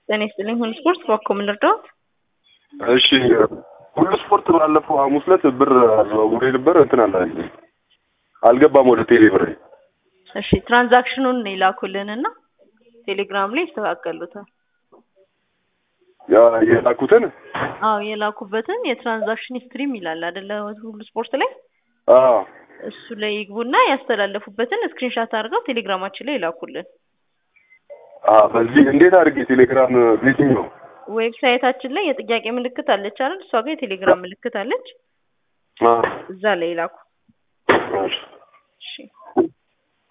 ጤና ይስጥልኝ። ሁሉ ስፖርት በኮ ምን ልርዳዎት? እሺ ሁሉ ስፖርት ባለፈው ሐሙስ ዕለት ብር አዘዋውሬ ነበር እንትን አለ አልገባም ወደ ቴሌ ብር። እሺ ትራንዛክሽኑን ይላኩልንና ቴሌግራም ላይ ይስተካከሉታል። ያ የላኩትን አዎ የላኩበትን የትራንዛክሽን ሂስትሪም ይላል አይደለ? ሁሉ ስፖርት ላይ አዎ እሱ ላይ ይግቡና ያስተላለፉበትን ስክሪንሻት አድርገው ቴሌግራማችን ላይ ይላኩልን። አዎ በዚህ እንዴት አድርጌ ቴሌግራም ቤትኛው ዌብሳይታችን ላይ የጥያቄ ምልክት አለች አይደል? እሷ ጋር የቴሌግራም ምልክት አለች። አዎ እዛ ላይ ይላኩ። እሺ እሺ